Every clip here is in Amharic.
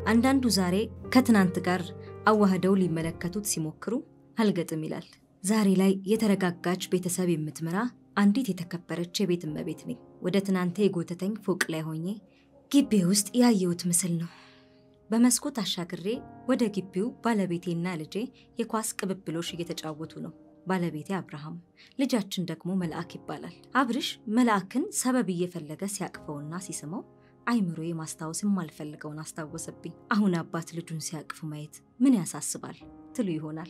አንዳንዱ ዛሬ ከትናንት ጋር አዋህደው ሊመለከቱት ሲሞክሩ አልገጥም ይላል። ዛሬ ላይ የተረጋጋች ቤተሰብ የምትመራ አንዲት የተከበረች የቤት እመቤት ነኝ። ወደ ትናንተ የጎተተኝ ፎቅ ላይ ሆኜ ግቢ ውስጥ ያየሁት ምስል ነው። በመስኮት አሻግሬ ወደ ግቢው ባለቤቴና ልጄ የኳስ ቅብብሎሽ እየተጫወቱ ነው። ባለቤቴ አብርሃም፣ ልጃችን ደግሞ መልአክ ይባላል። አብርሽ መልአክን ሰበብ እየፈለገ ሲያቅፈውና ሲስመው አይምሮዬ ማስታወስ የማልፈልገውን አስታወሰብኝ። አሁን አባት ልጁን ሲያቅፉ ማየት ምን ያሳስባል ትሉ ይሆናል።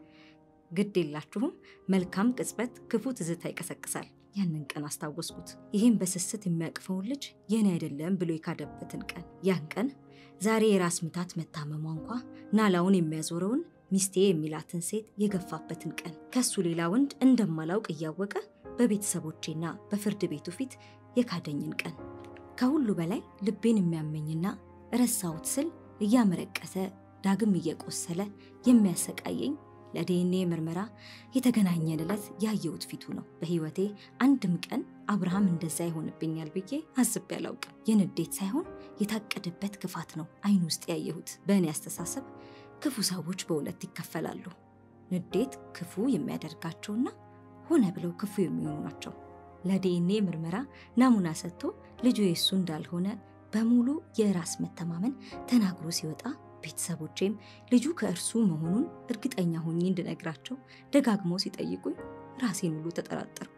ግድ የላችሁም፣ መልካም ቅጽበት ክፉ ትዝታ ይቀሰቅሳል። ያንን ቀን አስታወስኩት። ይህም በስስት የሚያቅፈውን ልጅ የኔ አይደለም ብሎ የካደበትን ቀን። ያን ቀን ዛሬ የራስ ምታት መታመሟ እንኳ ናላውን የሚያዞረውን ሚስቴ የሚላትን ሴት የገፋበትን ቀን ከሱ ሌላ ወንድ እንደማላውቅ እያወቀ በቤተሰቦቼና በፍርድ ቤቱ ፊት የካደኝን ቀን ከሁሉ በላይ ልቤን የሚያመኝና ረሳሁት ስል እያመረቀሰ ዳግም እየቆሰለ የሚያሰቃየኝ ለዲኤንኤ ምርመራ የተገናኘን ዕለት ያየሁት ፊቱ ነው። በሕይወቴ አንድም ቀን አብርሃም እንደዛ ይሆንብኛል ብዬ አስቤ አላውቅም። የንዴት ሳይሆን የታቀደበት ክፋት ነው አይን ውስጥ ያየሁት። በእኔ አስተሳሰብ ክፉ ሰዎች በሁለት ይከፈላሉ። ንዴት ክፉ የሚያደርጋቸውና ሆነ ብለው ክፉ የሚሆኑ ናቸው። ለዲኤንኤ ምርመራ ናሙና ሰጥቶ ልጁ የሱ እንዳልሆነ በሙሉ የራስ መተማመን ተናግሮ ሲወጣ ቤተሰቦቼም ልጁ ከእርሱ መሆኑን እርግጠኛ ሆኜ እንድነግራቸው ደጋግመው ሲጠይቁኝ ራሴን ሁሉ ተጠራጠርኩ።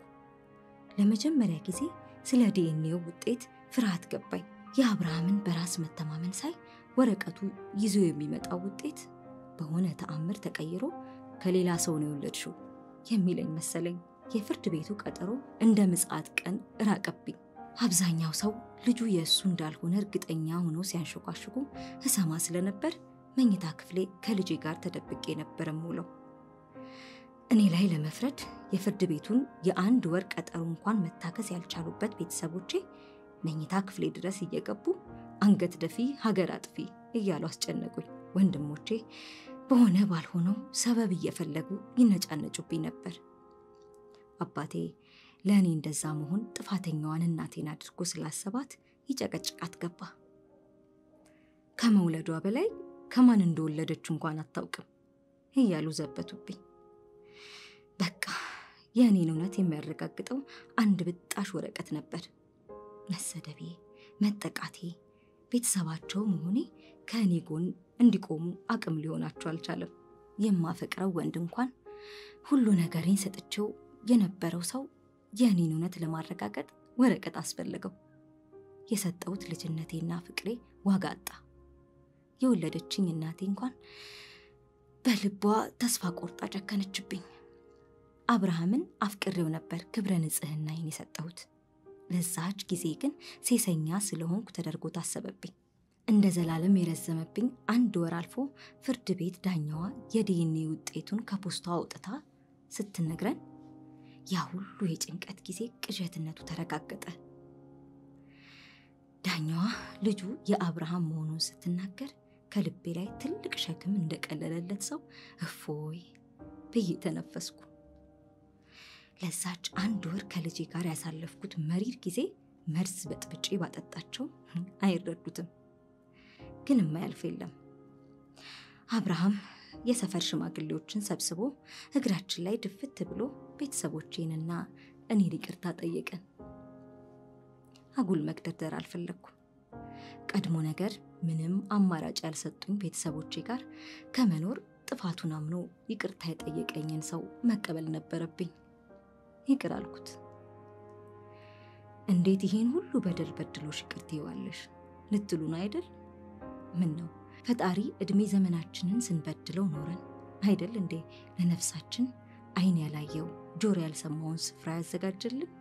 ለመጀመሪያ ጊዜ ስለ ዲኤንኤው ውጤት ፍርሃት ገባኝ። የአብርሃምን በራስ መተማመን ሳይ ወረቀቱ ይዞ የሚመጣው ውጤት በሆነ ተአምር ተቀይሮ ከሌላ ሰው ነው የወለድሽው የሚለኝ መሰለኝ። የፍርድ ቤቱ ቀጠሮ እንደ ምጽአት ቀን ራቀብኝ። አብዛኛው ሰው ልጁ የእሱ እንዳልሆነ እርግጠኛ ሆኖ ሲያንሸኳሽኩ እሰማ ስለነበር መኝታ ክፍሌ ከልጄ ጋር ተደብቄ ነበር የምውለው። እኔ ላይ ለመፍረድ የፍርድ ቤቱን የአንድ ወር ቀጠሮ እንኳን መታከስ ያልቻሉበት ቤተሰቦቼ መኝታ ክፍሌ ድረስ እየገቡ አንገት ደፊ ሀገር አጥፊ እያሉ አስጨነቁኝ። ወንድሞቼ በሆነ ባልሆነው ሰበብ እየፈለጉ ይነጫነጩብኝ ነበር። አባቴ ለእኔ እንደዛ መሆን ጥፋተኛዋን እናቴን አድርጎ ስላሰባት ይጨቀጭቃት ገባ። ከመውለዷ በላይ ከማን እንደወለደች እንኳን አታውቅም እያሉ ዘበቱብኝ። በቃ የእኔን እውነት የሚያረጋግጠው አንድ ብጣሽ ወረቀት ነበር። መሰደቤ፣ መጠቃቴ፣ ቤተሰባቸው መሆኔ ከእኔ ጎን እንዲቆሙ አቅም ሊሆናቸው አልቻለም። የማፈቅረው ወንድ እንኳን ሁሉ ነገሬን ሰጥቼው የነበረው ሰው የእኔን እውነት ለማረጋገጥ ወረቀት አስፈለገው። የሰጠሁት ልጅነቴና ፍቅሬ ዋጋ አጣ። የወለደችኝ እናቴ እንኳን በልቧ ተስፋ ቆርጣ ጨከነችብኝ። አብርሃምን አፍቅሬው ነበር ክብረ ንጽሕናዬን የሰጠሁት። ለዛች ጊዜ ግን ሴሰኛ ስለሆንኩ ተደርጎ ታሰበብኝ። እንደ ዘላለም የረዘመብኝ አንድ ወር አልፎ ፍርድ ቤት ዳኛዋ የዲኤንኤ ውጤቱን ከፖስቷ አውጥታ ስትነግረን ያ ሁሉ የጭንቀት ጊዜ ቅዠትነቱ ተረጋገጠ። ዳኛዋ ልጁ የአብርሃም መሆኑን ስትናገር ከልቤ ላይ ትልቅ ሸክም እንደቀለለለት ሰው እፎይ ብዬ ተነፈስኩ። ለዛች አንድ ወር ከልጄ ጋር ያሳለፍኩት መሪር ጊዜ መርዝ በጥብጬ ባጠጣቸው አይረዱትም። ግን የማያልፍ የለም። አብርሃም የሰፈር ሽማግሌዎችን ሰብስቦ እግራችን ላይ ድፍት ብሎ ቤተሰቦቼንና እኔን ይቅርታ ጠየቀን። አጉል መግደርደር አልፈለግኩም። ቀድሞ ነገር ምንም አማራጭ ያልሰጡኝ ቤተሰቦቼ ጋር ከመኖር ጥፋቱን አምኖ ይቅርታ የጠየቀኝን ሰው መቀበል ነበረብኝ። ይቅር አልኩት። እንዴት ይሄን ሁሉ በደል በድሎሽ ይቅር ትይዋለሽ ልትሉን አይደል? ምን ነው ፈጣሪ ዕድሜ ዘመናችንን ስንበድለው ኖረን አይደል እንዴ ለነፍሳችን ዓይን ያላየው ጆሮ ያልሰማውን ስፍራ ያዘጋጀልን?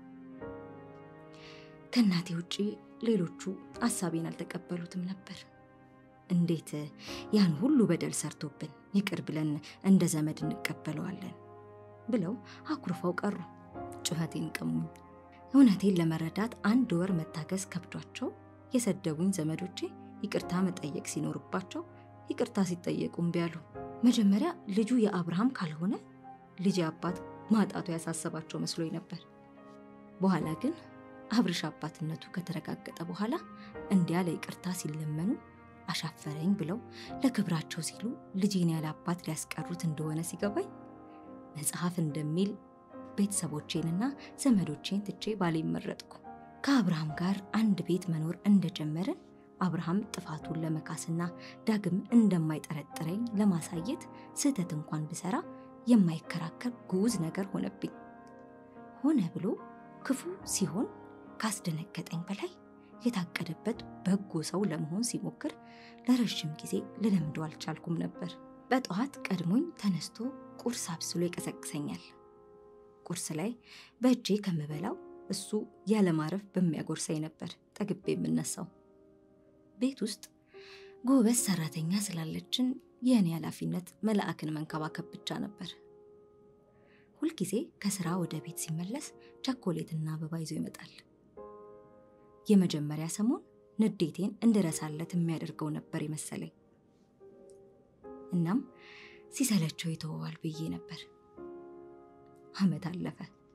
ከእናቴ ውጪ ሌሎቹ ሀሳቤን አልተቀበሉትም ነበር። እንዴት ያን ሁሉ በደል ሰርቶብን ይቅር ብለን እንደ ዘመድ እንቀበለዋለን ብለው አኩርፈው ቀሩ። ጩኸቴን ቀሙኝ። እውነቴን ለመረዳት አንድ ወር መታገስ ከብዷቸው የሰደቡኝ ዘመዶቼ ይቅርታ መጠየቅ ሲኖርባቸው ይቅርታ ሲጠየቁ እምቢ አሉ። መጀመሪያ ልጁ የአብርሃም ካልሆነ ልጅ አባት ማጣቱ ያሳሰባቸው መስሎኝ ነበር። በኋላ ግን አብርሽ አባትነቱ ከተረጋገጠ በኋላ እንዲያ ለይቅርታ ሲለመኑ አሻፈረኝ ብለው ለክብራቸው ሲሉ ልጄን ያለ አባት ሊያስቀሩት እንደሆነ ሲገባኝ መጽሐፍ እንደሚል ቤተሰቦቼንና ዘመዶቼን ትቼ ባሌን መረጥኩ። ከአብርሃም ጋር አንድ ቤት መኖር እንደጀመርን አብርሃም ጥፋቱን ለመካስና ዳግም እንደማይጠረጥረኝ ለማሳየት ስህተት እንኳን ብሰራ የማይከራከር ጉዝ ነገር ሆነብኝ። ሆነ ብሎ ክፉ ሲሆን ካስደነገጠኝ በላይ የታቀደበት በጎ ሰው ለመሆን ሲሞክር ለረዥም ጊዜ ልለምደው አልቻልኩም ነበር። በጠዋት ቀድሞኝ ተነስቶ ቁርስ አብስሎ ይቀሰቅሰኛል። ቁርስ ላይ በእጄ ከምበላው እሱ ያለማረፍ በሚያጎርሰኝ ነበር ጠግቤ የምነሳው። ቤት ውስጥ ጎበዝ ሰራተኛ ስላለችን የእኔ ኃላፊነት መልአክን መንከባከብ ብቻ ነበር። ሁልጊዜ ከስራ ወደ ቤት ሲመለስ ቸኮሌትና አበባ ይዞ ይመጣል። የመጀመሪያ ሰሞን ንዴቴን እንድረሳለት የሚያደርገው ነበር የመሰለኝ። እናም ሲሰለቸው ይተወዋል ብዬ ነበር። ዓመት አለፈ።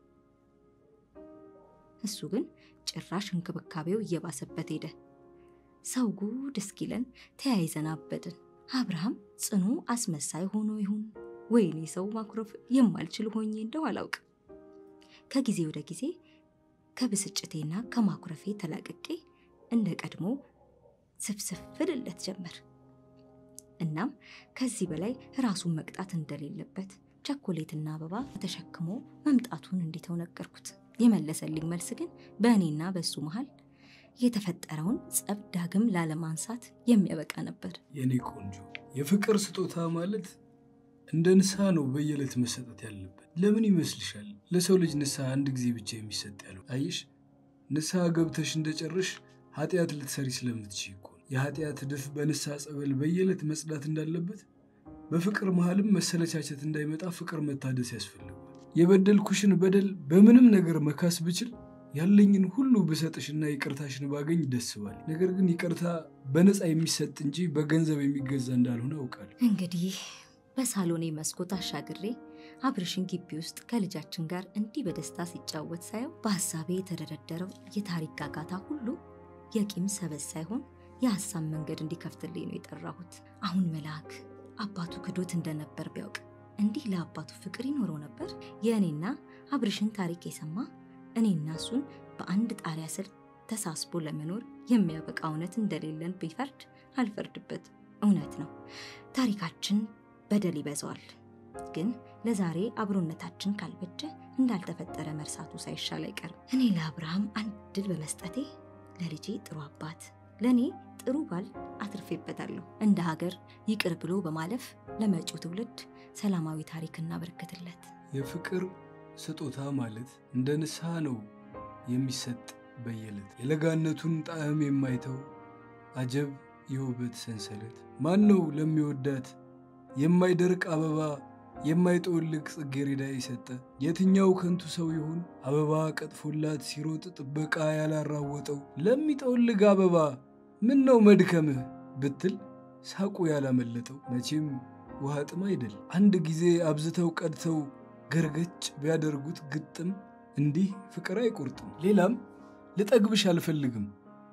እሱ ግን ጭራሽ እንክብካቤው እየባሰበት ሄደ። ሰው ጉድ እስኪለን ተያይዘን አበድን። አብርሃም ጽኑ አስመሳይ ሆኖ ይሁን ወይኔ ሰው ማኩረፍ የማልችል ሆኜ እንደው አላውቅም። ከጊዜ ወደ ጊዜ ከብስጭቴና ከማኩረፌ ተላቅቄ እንደ ቀድሞ ስፍስፍ ልለት ጀመር። እናም ከዚህ በላይ ራሱን መቅጣት እንደሌለበት ቸኮሌትና አበባ ተሸክሞ መምጣቱን እንዲተው ነገርኩት። የመለሰልኝ መልስ ግን በእኔና በእሱ መሃል የተፈጠረውን ጸብ ዳግም ላለማንሳት የሚያበቃ ነበር። የኔ ቆንጆ የፍቅር ስጦታ ማለት እንደ ንስሐ ነው በየዕለት መሰጠት ያለበት። ለምን ይመስልሻል ለሰው ልጅ ንስሐ አንድ ጊዜ ብቻ የሚሰጥ ያለው? አየሽ ንስሐ ገብተሽ እንደጨርሽ ኃጢአት ልትሰሪ ስለምትችይ እኮ ነው። የኃጢአት ድፍ በንስሐ ጸበል በየዕለት መጽዳት እንዳለበት በፍቅር መሃልም መሰለቻቸት እንዳይመጣ ፍቅር መታደስ ያስፈልጋል። የበደልኩሽን በደል በምንም ነገር መካስ ብችል ያለኝን ሁሉ ብሰጥሽና ይቅርታሽን ባገኝ ደስ ባል። ነገር ግን ይቅርታ በነፃ የሚሰጥ እንጂ በገንዘብ የሚገዛ እንዳልሆነ አውቃለሁ። እንግዲህ በሳሎኔ መስኮት አሻግሬ አብርሽን ግቢ ውስጥ ከልጃችን ጋር እንዲህ በደስታ ሲጫወት ሳየው በሀሳቤ የተደረደረው የታሪክ ጋጋታ ሁሉ የቂም ሰበዝ ሳይሆን የሀሳብ መንገድ እንዲከፍትልኝ ነው የጠራሁት። አሁን መልአክ አባቱ ክዶት እንደነበር ቢያውቅ እንዲህ ለአባቱ ፍቅር ይኖረው ነበር? የእኔና አብርሽን ታሪክ የሰማ እኔና እሱን በአንድ ጣሪያ ስር ተሳስቦ ለመኖር የሚያበቃ እውነት እንደሌለን ቢፈርድ አልፈርድበት። እውነት ነው ታሪካችን በደል ይበዛዋል። ግን ለዛሬ አብሮነታችን ካልበጀ እንዳልተፈጠረ መርሳቱ ሳይሻል አይቀርም። እኔ ለአብርሃም አንድ ድል በመስጠቴ ለልጄ ጥሩ አባት፣ ለእኔ ጥሩ ባል አትርፌበታለሁ። እንደ ሀገር ይቅር ብሎ በማለፍ ለመጪው ትውልድ ሰላማዊ ታሪክ እናበረክትለት። የፍቅር ስጦታ ማለት እንደ ንስሐ ነው የሚሰጥ በየዕለት የለጋነቱን ጣዕም የማይተው አጀብ የውበት ሰንሰለት ማን ነው ለሚወዳት የማይደርቅ አበባ የማይጠወልግ ጽጌረዳ የሰጠ? የትኛው ከንቱ ሰው ይሆን አበባ ቀጥፎላት ሲሮጥ ጥበቃ ያላራወጠው? ለሚጠወልግ አበባ ምን ነው መድከምህ ብትል ሳቁ ያላመለጠው? መቼም ውሃ ጥም አይደል አንድ ጊዜ አብዝተው ቀድተው ገርገጭ ቢያደርጉት ግጥም እንዲህ ፍቅር አይቆርጥም። ሌላም ልጠግብሽ አልፈልግም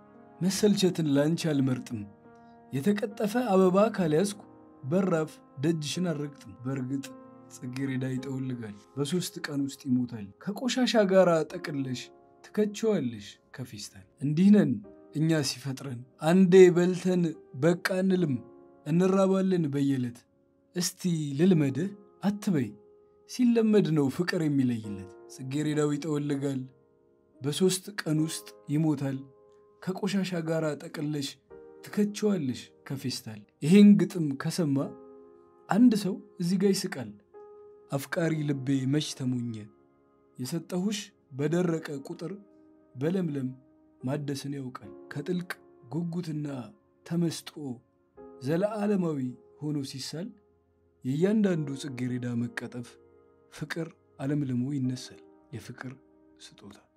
መሰልቸትን ላንቺ አልመርጥም። የተቀጠፈ አበባ ካልያዝኩ በራፍ ደጅሽን አልረግጥም። በእርግጥ ጽጌረዳ ይጠወልጋል፣ በሦስት ቀን ውስጥ ይሞታል። ከቆሻሻ ጋር ጠቅለሽ ትከቸዋለሽ ከፌስታል። እንዲህ ነን እኛ ሲፈጥረን፣ አንዴ በልተን በቃ እንልም፣ እንራባለን በየዕለት። እስቲ ልልመድህ አትበይ፣ ሲለመድ ነው ፍቅር የሚለይለት። ጽጌረዳው ይጠወልጋል፣ በሦስት ቀን ውስጥ ይሞታል። ከቆሻሻ ጋር ጠቅለሽ ትከቸዋለሽ ከፌስታል። ይሄን ግጥም ከሰማ አንድ ሰው እዚህ ጋር ይስቃል። አፍቃሪ ልቤ መች ተሞኘ፣ የሰጠሁሽ በደረቀ ቁጥር በለምለም ማደስን ያውቃል። ከጥልቅ ጉጉትና ተመስጦ ዘለዓለማዊ ሆኖ ሲሳል የእያንዳንዱ ጽጌረዳ መቀጠፍ ፍቅር አለምልሞ ይነሳል። የፍቅር ስጦታ